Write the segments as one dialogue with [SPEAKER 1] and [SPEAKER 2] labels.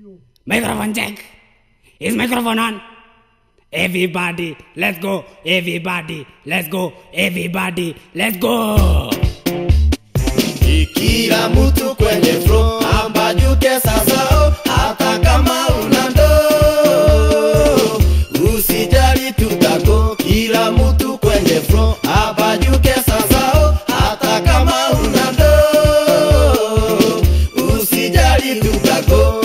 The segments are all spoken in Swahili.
[SPEAKER 1] Microphone check. Is microphone on? Everybody, let's go. Everybody, let's go. Everybody, let's go.
[SPEAKER 2] Kila mtu kwenye flow ambajuke sasa, oh, hata kama una ndoo usijali, tutako kila mtu kwenye flow ambajuke sasa, oh, hata kama una ndoo usijali, tutako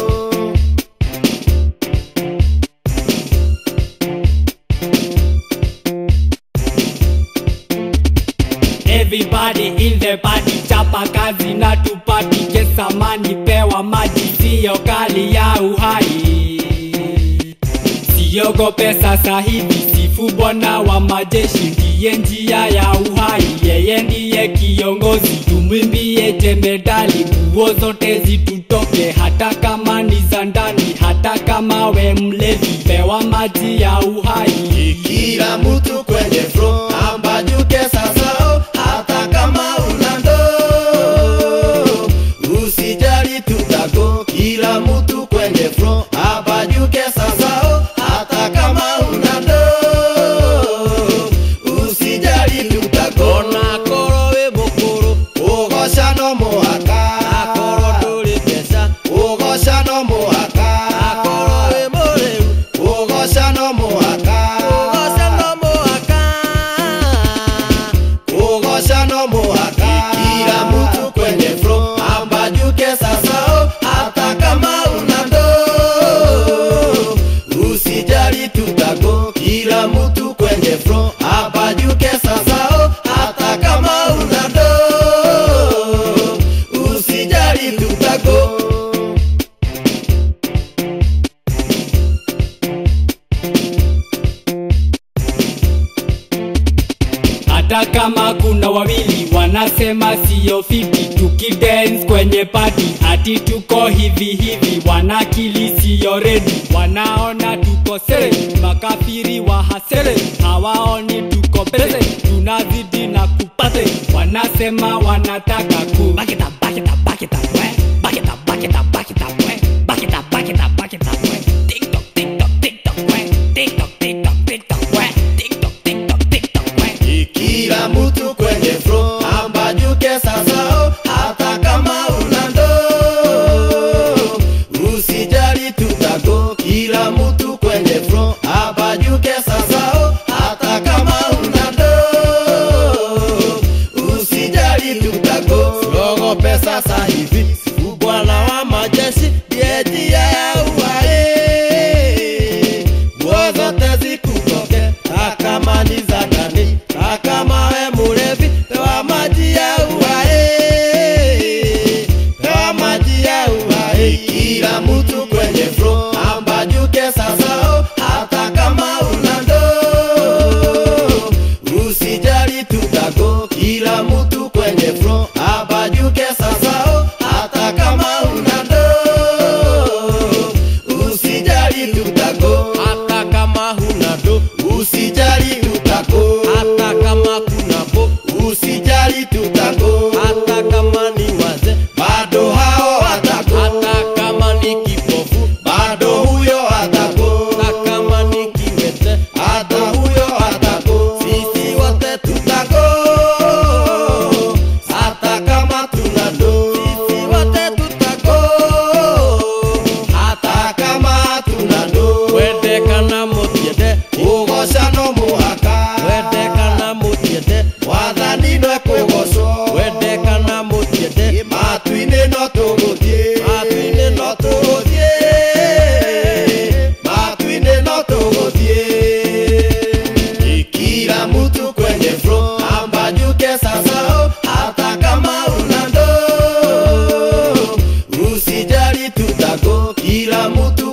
[SPEAKER 1] Everybody in the party, chapa kazi na tupati, kesamani pewa maji, siyo kali ya uhai. Siogope sasa hivi, sifu bwana wa majeshi, ndiye njia ya uhai, yeye ndiye kiongozi, tumwimbie jemedali, nguo zote zitutoke, hata kama ni za ndani, hata kama we mlevi, pewa maji ya uhai.
[SPEAKER 2] kila mtu kwenye flow ambajuke sasa, oh, hata kama una ndoo usijali, tutako kila mtu kwenye flow ambajuke sasa, oh, hata kama una ndoo usijali, tutako na koro we mukuru ugoca no muhaka akoro nduri mbeca ugoca no muhaka akoro we muriu ugoca no muhaka ugoca no muhaka ugoca no muhaka kila mtu kwenye flow ambajuke sasa oh, hata kama una ndoo usijali tutako kila mtu kwenye flow ambajuke sasa oh, hata kama una ndoo usijali tutako
[SPEAKER 1] hata kama kuna wawili wanasema siyo fiti tukidance kwenye pati ati tuko hivi hivi wanakili siyo redi wanaona tuko sere makafiri wa hasere hawaoni tuko beze tunazidi na kupate wanasema wanataka ku bakita bakita bakita we bakita bakita bakita we bakita bakita bakita we tiktok tiktok tiktok we tiktok tiktok tiktok we tiktok tiktok tiktok we
[SPEAKER 2] kila mtu kwenye flow ambajuke sasa oh, hata kama una ndoo usijali tutako kila mtu kwenye flow ambajuke sasa oh, hata kama una ndoo usijali tutako siogope sasa hivi sifu bwana wa majeshi ndiye njia ya uhai nguo zote zikutoke takama ni za ndani takama we mulevi pewa maji ya uhai pewa maji ya uhai kila mtu kwenye flow ambajuke sasa oh, hata kama una ndoo usijali tutako kila mtu kwenye flow ambajuke sasa oh, hata kama una ndoo usijali tutako hata kama huna do usijali tutako hata kama kuna bo usijali tutako hata kama ni waze bado hao watako hata kama ni kipofu bado huyo atako hata kama ni kiwete hata huyo atako sisi wote tutako hata kama tuna do sisi wote tutako hata kama tuna do wende kana mutiende ugoca no muhaka wende kana mutiende wathani no kwĩgocwo wende kana mutiende matu-inĩ no tũgũthiĩ matu-inĩ no tũgũthiĩ matu-inĩ no tũgũthiĩ kila mtu kwenye flow ambajuke sasa oh, hata kama una ndoo usijali tutako kila mtu